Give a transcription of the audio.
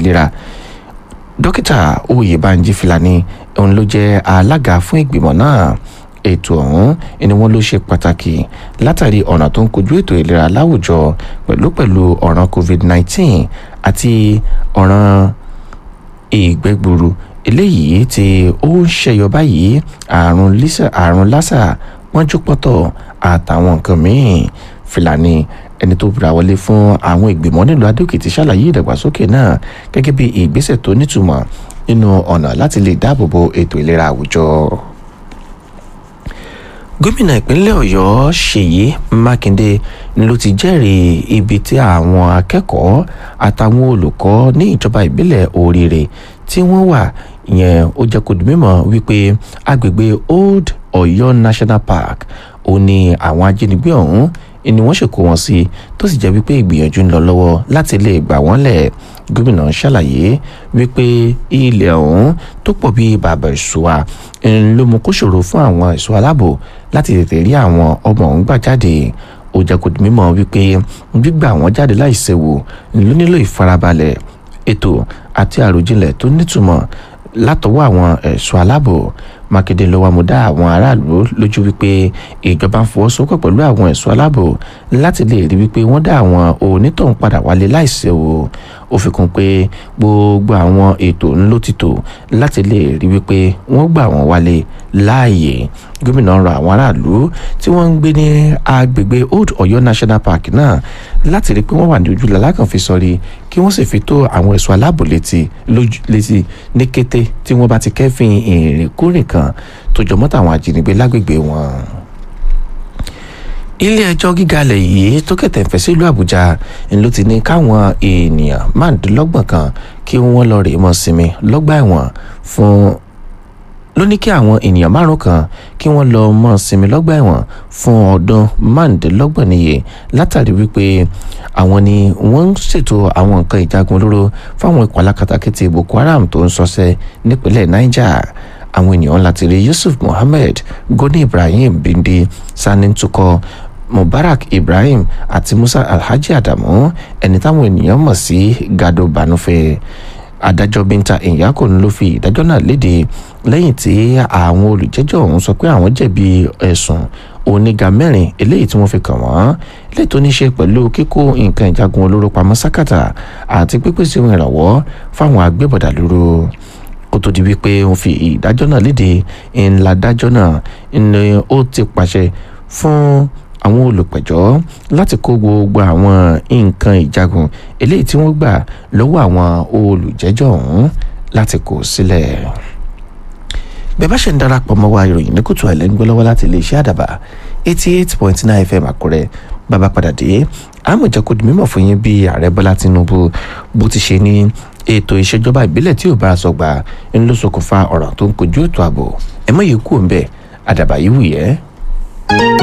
ìlera dókítà oyèbánjí fìlàní òun ló jẹ́ alága fún ìgbìmọ̀ náà ètò ọ̀hún ni wọ́n ló ṣe pàtàkì látàrí ọ̀nà tó ń kojú ètò ìlera láwùjọ pẹ̀lú pẹ̀lú ọ̀ràn covid-19 àti ọ̀ràn ìgbẹ́gburu eléyìí tí ó ń ṣẹyọ báyìí àrùn àrùn lásà pọ́njúpọ́tọ̀ àtàwọn nǹkan míì fìlàní ẹni tó búra wọlé fún àwọn ìgbìmọ̀ nílùú adókìtì ṣàlàyé ìdàgbàsókè náà gẹ́gẹ́ bí ìgbésẹ̀ tó nítumọ̀ nínú ọ̀nà láti lè dáàbò bo ètò ìlera àwùjọ gómìnà ìpínlẹ̀ ọ̀yọ́ ṣèyí mákindé ló ti jẹ́rìí ibi tí àwọn akẹ́kọ̀ọ́ àtàwọn olùkọ́ ní ìjọba ìbílẹ̀ oríire tí wọ́n wà yẹn ó jẹ́ kó di mímọ̀ wípé agbègbè old ọ̀yọ́ national park ó ní àwọn ajínigbé ọ̀hún ni wọ́n ṣèkó wọn sí tó sì jẹ́ wípé ìgbìyànjú ń lọ lọ́wọ́ láti lè gbà wọ́n lẹ̀ gómìnà ṣàlàyé wípé ilẹ̀ ọ̀hún tó pọ̀ bíi bàbá ìṣúra ló mú kó ṣòro fún àwọn ẹ̀ṣọ́ aláàbò láti tètè rí àwọn ọmọ ọ̀hún gbà jáde ó jẹ́ kó di mímọ̀ wípé gbígbà wọ́n jáde láìséwu ló nílò ìfarabalẹ̀ ètò àti àròjinlẹ̀ tó nítumọ̀ látọwọ́ àwọn ẹ̀ṣọ́ aláàbò mákindé ló wá mú dá àwọn aráàlú lójú wípé ìjọba ń fọwọ́sowọ́pọ̀ pẹ̀lú àwọn ẹ̀ṣọ́ aláàbò láti lè rí wípé wọ́n dá àwọn onítọ̀hún padà wálé láìséwu ó fi kún pé gbogbo àwọn ètò ńlọ títò láti lè rí wípé wọ́n gbà wọ́n wálé láàyè gómìnà rọ àwọn aráàlú tí wọ́n ń gbé ní agbègbè old ọ̀yọ́ national park náà láti rí pé wọ́n wà ní ojú lalákàn fi sọrí kí wọ́n sì fi tó àwọn ẹ̀ṣọ́ aláàbò létí létí ní kété tí wọ́n bá ti kẹ́fìn ìrìnkúrìn kan tó jọmọ́ tàwọn ajínigbé lágbègbè wọn ilé ẹjọ́ gíga ilẹ̀ yìí tó kẹ̀tẹ̀ fẹ́ sílùú àbújá ló ti ní káwọn èèyàn márùndínlọ́gbọ̀n kan kí wọ́n lọ rèé mọ́ sinmi lọ́gbà ẹ̀wọ̀n fún ló ní kí àwọn ènìyàn márùn kan kí wọ́n lọ mọ́ sinmi lọ́gbà ẹ̀wọ̀n fún ọdún márùndínlọ́gbọ̀n níye látàrí wípé àwọn ni wọ́n ń ṣètò àwọn nǹkan ìjagun olóró fáwọn ikọ̀ alákatakítí boko haram tó ń ṣọṣẹ́ nípínlẹ̀ niger àwọn ènìyàn láti rí yusuf muhammed goni ibrahim bindi sani tukọ mubarak ibrahim àti musa alhaji adamu ẹni táwọn ènìyàn mọ̀ sí gado banufe adájọ́ binta ìyákò ló fi ìdájọ́ náà léde lẹ́yìn tí àwọn olùjẹ́jọ́ ọ̀hún sọ pé àwọn jẹ̀bi ẹ̀sùn oníga mẹ́rin eléyìí tí wọ́n fi kàn wọ́n lè tó ní ṣe pẹ̀lú kíkó nǹkan ìjagun olóró pamọ́ sákàtà àti pípèsè ohun ìrànwọ́ fáwọn agbébọ̀dà lóró kó tó di wípé wọ́n fi ìdájọ́ náà léde ńlá dájọ́ náà ni ó ti pàṣẹ fún àwọn olùpẹ̀jọ́ láti kó gbogbo àwọn nǹkan ìjagun eléyìí tí wọ́n gbà lọ́wọ́ àwọn olùjẹ́jọ́ ọ̀hún láti kó sílẹ̀. bẹ́ẹ̀ bá ṣe ń darapọ̀ mọ́ wa ìròyìn ní kùtù àìlẹ́ ń gbọ́ lọ́wọ́ láti iléeṣẹ́ àdàbà eighty eight point nine fm àkúrẹ́ bàbá padà dé àmọ̀jẹ́ kò di mímọ̀ fún yín bí ààrẹ bọ́lá tinubu bó ti ṣe ní ètò ìṣèjọba ìbílẹ̀ tí ò bá aṣọ gbà ń ló ṣokùnfà ọ̀rọ̀ tó ń kojú ètò ààbò ẹ̀mọ́ yìí kú òun bẹ́ẹ̀ àdàbà yìí wù yẹ́.